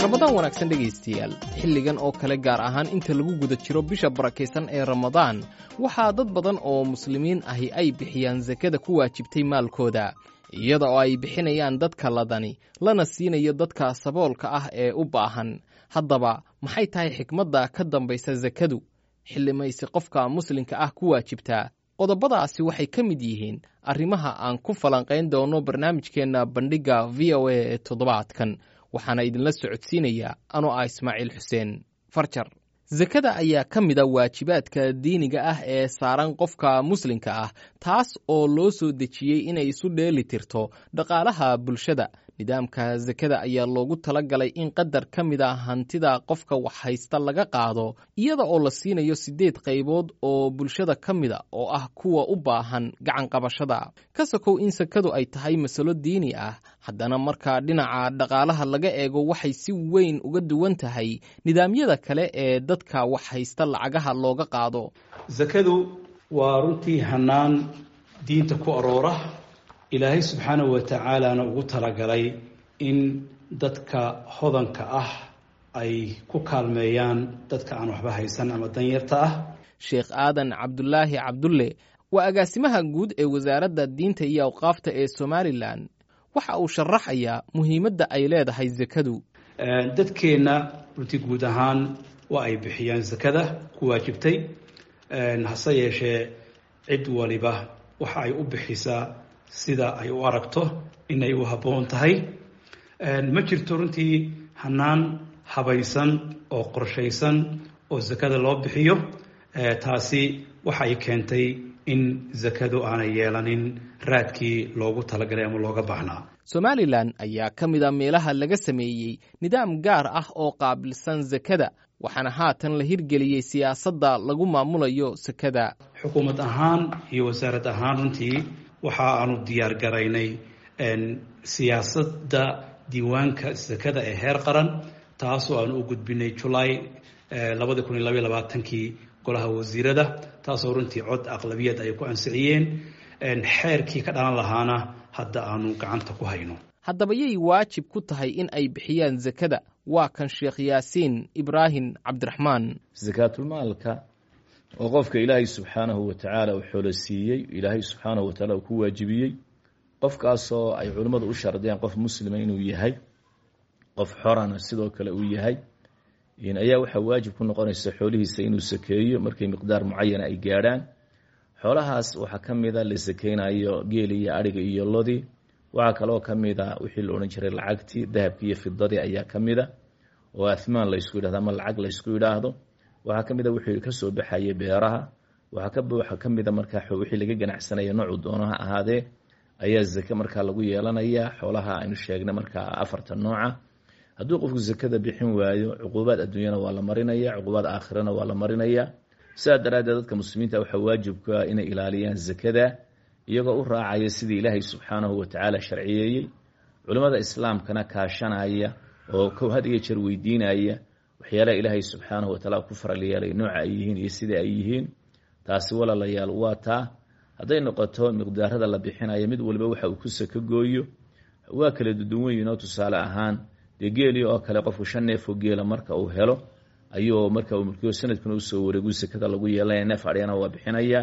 ramadaan wanaagsan dhegaystayaal xilligan oo kale gaar ahaan inta lagu guda jiro bisha barakaysan ee ramadaan waxaa dad badan oo muslimiin ahi ay bixiyaan sakada ku waajibtay maalkooda iyada oo ay bixinayaan dadka ladani lana siinayo dadka saboolka ah ee u baahan haddaba maxay tahay xikmadda ka dambaysa sakadu xillimaysi qofka muslimka ah ku waajibtaa qodobadaasi waxay ka mid yihiin arrimaha aan ku falanqayn doono barnaamijkeenna bandhigga v o a ee toddobaadkan waxaana idinla socodsiinayaa anoo ah ismaaciil xuseen farjar sakada ayaa ka mida waajibaadka diiniga ah ee saaran qofka muslimka ah taas oo loo soo dejiyey inay isu dheeli tirto dhaqaalaha bulshada nidaamka sakada ayaa loogu tala galay in qadar ka mid a hantida qofka wax haysta laga qaado iyada oo la siinayo siddeed qaybood oo bulshada ka mida oo ah kuwa u baahan gacan qabashada ka sokow in sakadu ay tahay masalo diini ah haddana markaa dhinaca dhaqaalaha laga eego waxay si weyn uga duwan tahay nidaamyada kale ee dadka wax haysta lacagaha looga qaado sakadu waa runtii hanaan diinta ku aroora ilaahay subxaanahu wa tacaalaana ugu talagalay in dadka hodanka ah ay ku kaalmeeyaan dadka aan waxba haysan ama danyarta ah sheekh aadan cabdulaahi cabdulle waa agaasimaha guud ee wasaaradda diinta iyo awqaafta ee somalilan waxa uu sharaxayaa muhiimadda ay leedahay sakadu dadkeenna runtii guud ahaan waa ay bixiyaan sakada ku waajibtay hase yeeshee cid waliba waxa ay u bixisaa sida ay u aragto inay u habboon tahay ma jirto runtii hanaan habaysan oo qorshaysan oo sakada loo bixiyo taasi waxa ay keentay in sakadu aanay yeelanin raadkii loogu talagalay ama looga baahnaa somalilan ayaa ka mid a meelaha laga sameeyey nidaam gaar ah oo qaabilsan sakada waxaana haatan la hirgeliyey siyaasadda lagu maamulayo sakada xukuumad ahaan iyo wasaarad ahaan runtii waxa aanu diyaar garaynay siyaasadda diiwaanka sakada ee heer qaran taasoo aanu u gudbinay julaay labadi kun iyo labaiy labaatankii golaha wasiirada taasoo runtii cod aqlabiyad ay ku ansixiyeen xeerkii ka dhalan lahaana hadda aanu gacanta ku hayno haddaba yay waajib ku tahay in ay bixiyaan sakada waa kan sheekh yaasiin ibraahim cabdiraxmaan sakaatulmaalka oo qofka ilaahay subxaanahu wa tacaala uu xoolo siiyey ilaahay subxaanahu wa tacaala uu ku waajibiyey qofkaasoo ay culimmadu u shardiyaan qof muslima inuu yahay qof xorana sidoo kale uu yahay ayaa waxaa waajib ku noqonaysa xoolihiisa inuu sakeeyo markay miqdaar mucayana ay gaadhaan xoolahaas waxaa ka mida la sakeynayo geeli iyo adhiga iyo lodii waxaa kaloo ka mida wixii la odhan jiray lacagtii dahabkii iyo fidadii ayaa ka mida oo ahmaan laysku yidhahdo ama lacag laysku yidhaahdo waxaa ka mida wixii kasoo baxayay beeraha waxaa ka mida markaa wixii laga ganacsanaya noocuu doono ha ahaadee ayaa zake markaa lagu yeelanaya xoolaha aynu sheegnay markaa afarta nooca hadduu qofku sakada bixin waayo cuquubaad adduunyana waa la marinaya cuquubaad aakhirana waa la marinaya sidaa daraaddeed dadka muslimiinta waxaa waajibka inay ilaaliyaan sakada iyagoo u raacaya sidii ilaahay subxaanahu wa tacaala sharciyeeyey culimmada islaamkana kaashanaya oo had iyo jeer weydiinaya waxyaalaha ilaahay subxaanahu wa tacaala ku faral yeelay nooca ay yihiin iyo sida ay yihiin taasi walaalayaal waa taa hadday noqoto miqdaarada la bixinayo mid waliba waxa uu ku sako gooyo waa kala duduwan yihinoo tusaale ahaan dee geeli oo kale qofku shan neefoo geela marka uu helo ayuu marka uu mulkiyo sanadkuna usoo wareegu sakada lagu yeelanaya neef adhyana waa bixinaya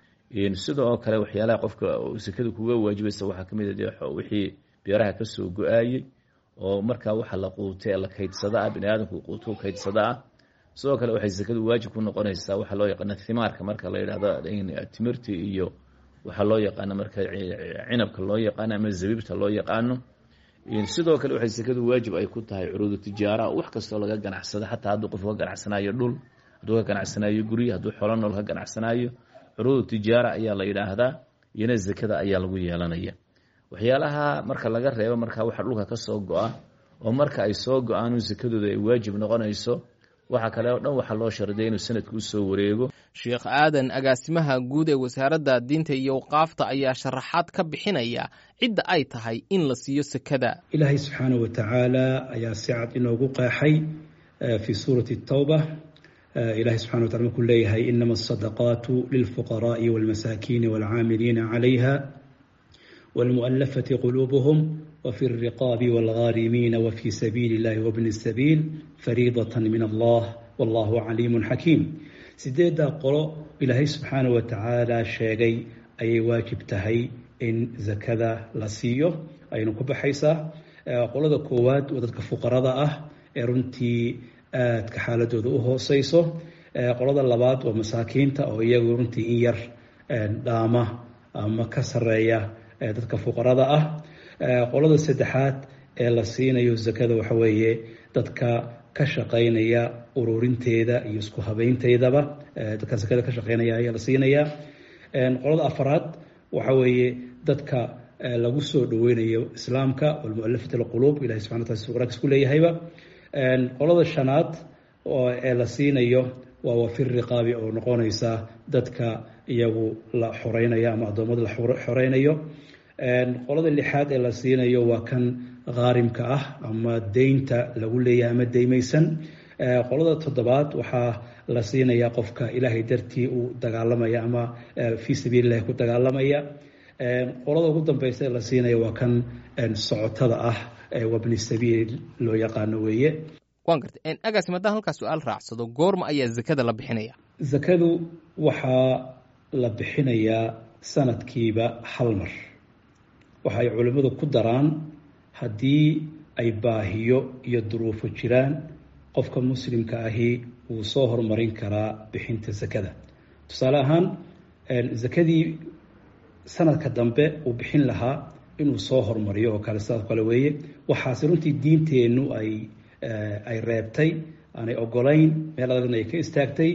sidoo kale waxyaalaha qofka sakada kuga waajibaysa waxaa kamid a wixii beeraha kasoo go-aayey oo markaa waxa la quutay ee la kaydsada ah bini aadamku quutu kaydsada ah sidoo kale waxay sakadu waajib ku noqonaysaa waxaa loo yaqaana thimaarka marka la yidhahdo timirti iyo waxaa loo yaqaano marka cinabka loo yaqaano ama zabiibta loo yaqaano sidoo kale waxay sakadu waajib ay ku tahay curuudu tijaara wax kastoo laga ganacsado xataa hadduu qof ka ganacsanayo dhul hadduu ka ganacsanayo guryo hadduu xolo nool ka ganacsanayo curuudu tijaara ayaa la yidhaahdaa iyona zakada ayaa lagu yeelanaya waxyaalaha marka laga reebo markaa waxa dhulka kasoo go-a oo marka ay soo go-aan sakadooda ay waajib noqonayso waxa kale oo dhan waxaa loo shardiya inuu sanadku usoo wareego sheekh aadan agaasimaha guud ee wasaaradda diinta iyo awqaafta ayaa sharaxaad ka bixinaya cidda ay tahay in la siiyo sakada ilaahay subxaanahu wa tacaala ayaa si cad inoogu qeexay fii suurati tawba ilahay subxana wa tacala markuu leeyahay inama asadaqaatu lilfuqaraai walmasaakiini walcaamiliina calayha walmu'alafati quluubuhum وفي الرقاب والغارمين وفي سبيل الله وابن السبيل فريضة من الله والله عليم حكيم sideeddaa qolo ilaahay subxaana wa tacaala sheegay ayay waajib tahay in zakada la siiyo aynu ku baxaysaa qolada koowaad waa dadka fuqarada ah ee runtii aadka xaaladooda u hooseyso qolada labaad waa masaakiinta oo iyagu runtii in yar dhaama ama ka sareeya dadka fuqarada ah qolada saddexaad ee la siinayo zakada waxa weeye dadka ka shaqaynaya ururinteeda iyo isku habeynteydaba dadka zakada ka shaqeynaya ayaa la siinaya qolada afaraad waxa weeye dadka lagu soo dhaweynayo islaamka walmualafat alquluub ilahi subxana wataala si quraankiis ku leeyahayba qolada shanaad ee la siinayo waa wafir riqaabi oo noqonaysa dadka iyagu la xoreynayo ama addoommada la xoreynayo qolada lixaad ee la siinayo waa kan khaarimka ah ama deynta lagu leeyahay ama deymaysan qolada toddobaad waxaa la siinaya qofka ilaahay dartii uu dagaalamaya ama fii sabiililahi ku dagaalamaya qolada ugu dambeysa ee la siinaya waa kan socotada ah wabni sabiil loo yaqaano weeye waan gartay agaasi maddaan halkaa su-aal raacsado goorma ayaa zakada la bixinaya zakadu waxaa la bixinayaa sanadkiiba hal mar waxa ay culimmadu ku daraan haddii ay baahiyo iyo duruufo jiraan qofka muslimka ahi wuu soo horumarin karaa bixinta zakada tusaale ahaan zakadii sanadka dambe uu bixin lahaa inuu soo horumariyo oo kale sidaas kale weeye waxaase runtii diinteennu ay ay reebtay aanay ogolayn meel adagna ay ka istaagtay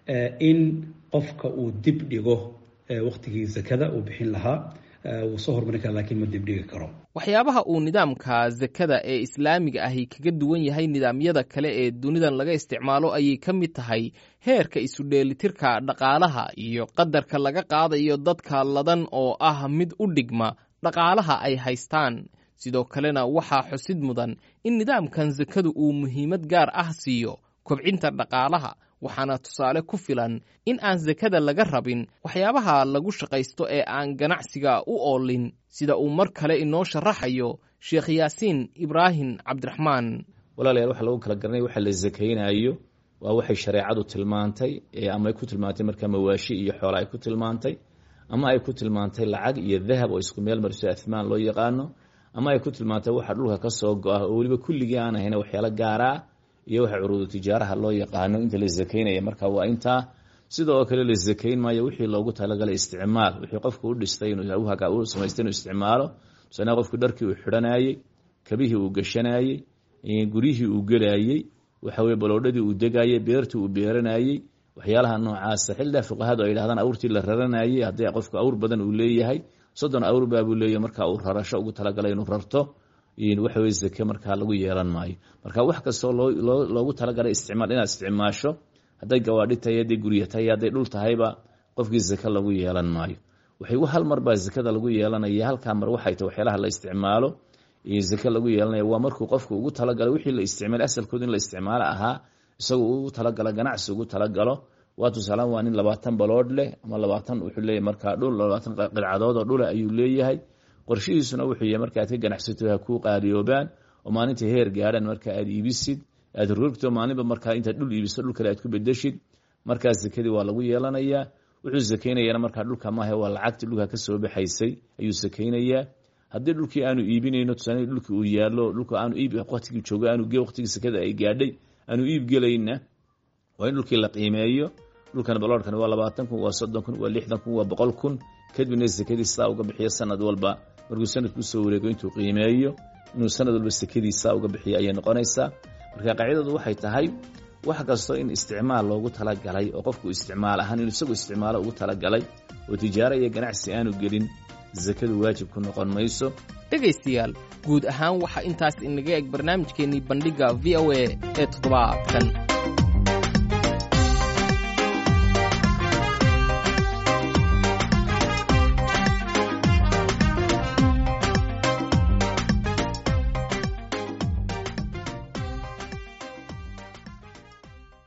in qofka uu dib dhigo waqtigii zakada uu bixin lahaa wuu soo horumarin kara lakiin ma dibdhigi karo waxyaabaha uu nidaamka zakada ee islaamiga ahi kaga duwan yahay nidaamyada kale ee dunidan laga isticmaalo ayay ka mid tahay heerka isu dheelitirka dhaqaalaha iyo qadarka laga qaadayo dadka ladan oo ah mid u dhigma dhaqaalaha ay haystaan sidoo kalena waxaa xusid mudan in nidaamkan zakadu uu muhiimad gaar ah siiyo kobcinta dhaqaalaha waxaana tusaale ku filan in aan zakada laga rabin waxyaabaha lagu shaqaysto ee aan ganacsiga u oolin sida uu mar kale inoo sharaxayo sheekh yaasiin ibraahim cabdiraxmaan walaalayaal waxa lagu kala garanaya waxa la zakaynayo waa waxay shareecadu tilmaantay ama ay ku tilmaantay markaa mawaashi iyo xoola ay ku tilmaantay ama ay ku tilmaantay lacag iyo dahab oo isku meel mariso athmaan loo yaqaano ama ay ku tilmaantay waxa dhulka ka soo go-ah oo weliba kulligii aan ahayn waxyaalo gaara ah iyo waxa curuudu tijaaraha loo yaqaano inta la zakaynaya marka waa intaa sidoo kale la zakayn maayo wixii loogu talagalay isticmaal wixii qofku u dhistay u samaystay inuu isticmaalo tusaale qofku dharkii uu xidhanayey kabihii uu gashanayey guryihii uu gelayey waxa weye baloodhadii uu degayey beertii uu beeranayey waxyaalaha noocaasa xildaa fuqahadu ay dhahdaan awrtii la raranayey haddii qofku awr badan uu leeyahay soddon awr baabuu leeyahy marka uu rarasho ugu talagalay inuu rarto waxa weye zake markaa lagu yeelan maayo marka wax kastoo loo loogu talagalay isticmaal inaad isticmaasho hadday gawaadhi tahay hadday gurya tahay hadday dhul tahayba qofkii zake lagu yeelan maayo waxay hal mar baa zakada lagu yeelanaya halkaa mar waxay tahay waxyaalaha la isticmaalo zake lagu yeelanaya waa markuu qofku ugu talagalay wixii la isticmaal asalkooda in la isticmaalo ahaa isagu ugu talagalo ganacsi ugu talagalo waa tusaalaan waa nin labaatan baloodh leh ama labaatan wuxuu leeyahay markaa dhul labaatan qilcadood oo dhula ayuu leeyahay qorshihiisuna wuxuu yahay marka aad ka ganacsato ha kuu qaaliyoobaan oo maalinta heer gaadhaan marka aad iibisid aad rogto maalinba markaa intaad dhul iibiso dhul kale aad ku bedeshid markaa zakadii waa lagu yeelanayaa wuxuu sakaynayana markaa dhulka maaha waa lacagti dhulka kasoo baxaysay ayuu sakaynayaa haddii dhulkii aanu iibinayno tusaale dhulkii uu yaalo dhulka aanu iib waqtigii joogo aanu waqtigii sakada ay gaadhay aanu iib gelayna waa in dhulkii la qiimeeyo dhulkan baloorkan waa labaatan kun waa soddon kun waa lixdan kun waa boqol kun kadibna sakadii sidaa uga bixiyo sanad walba markuu sanadku usoo wareego intuu qiimeeyo inuu sanad walba sakadii sidaa uga bixiyo ayay noqonaysaa marka qaacidadu waxay tahay wax kastoo in isticmaal loogu talagalay oo qofku isticmaal ahaan inuu isagu isticmaalo ugu talagalay oo tijaaro iyo ganacsi aanu gelin sakadu waajib ku noqon mayso dhegaystayaal guud ahaan waxaa intaas inaga eg barnaamijkeennii bandhigga v o a ee toddobaadkan